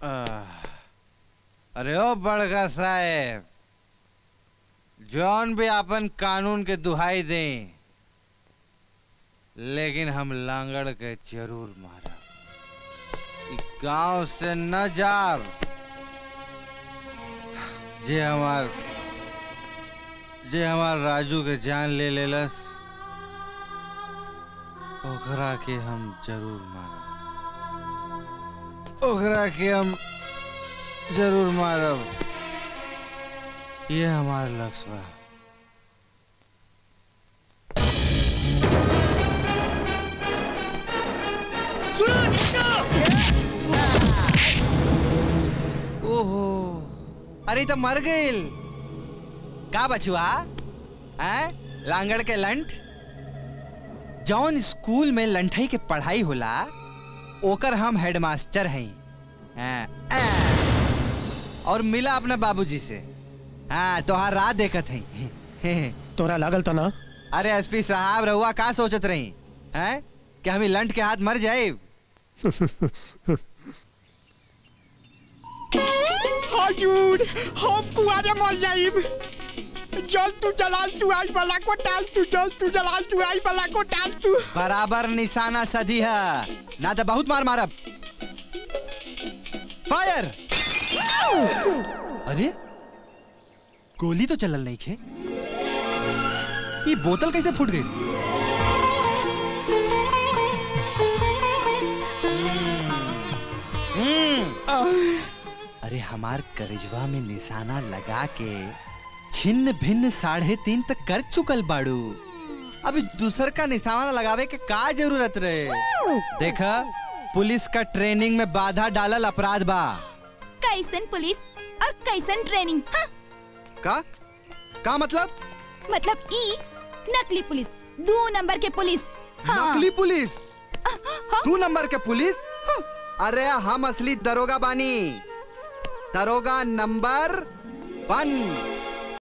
आह, अरे ओ बड़का साहेब जौन भी अपन कानून के दुहाई दें लेकिन हम लांगड़ के जरूर मारब ई गांव से न जाब जे हमार जे हमार राजू के जान ले लेलस ओकरा के हम जरूर मारब ओकरा के हम जरूर मारब ये हमार लक्ष्य बा ओहो अरे ई तो मर गइल का बचुआ हैं लांगड़ के लंठ जौन स्कूल में लंठई के पढ़ाई होला ओकर हम हेडमास्टर हैं हैं, आ। और मिला अपने बाबूजी से हाँ तोहार रात देखत हैं तोरा लागल था ना अरे एसपी साहब रहुआ का सोचत रही हैं कि हम ई लंठ के हाथ मर जाए हजूर हम कुआरे मर जाइब जल तू जलाल तू आई वाला को टाल तू जल तू जलाल तू आई वाला को टाल तू बराबर निशाना सदी है ना तो बहुत मार मारब फायर अरे गोली तो चलल नहीं खे ये बोतल कैसे फूट गई अरे हमार करिजवा में निशाना लगा के छिन्न भिन्न साढ़े तीन तक कर चुकल बाड़ू अभी दूसर का निशाना लगावे के का जरूरत रहे देखा पुलिस का ट्रेनिंग में बाधा डालल अपराध बा कैसन पुलिस और कैसन ट्रेनिंग हाँ? का का मतलब मतलब ई नकली पुलिस दो नंबर के पुलिस हाँ। नकली पुलिस दो नंबर के पुलिस अरे हम असली दरोगा बानी दरोगा नंबर वन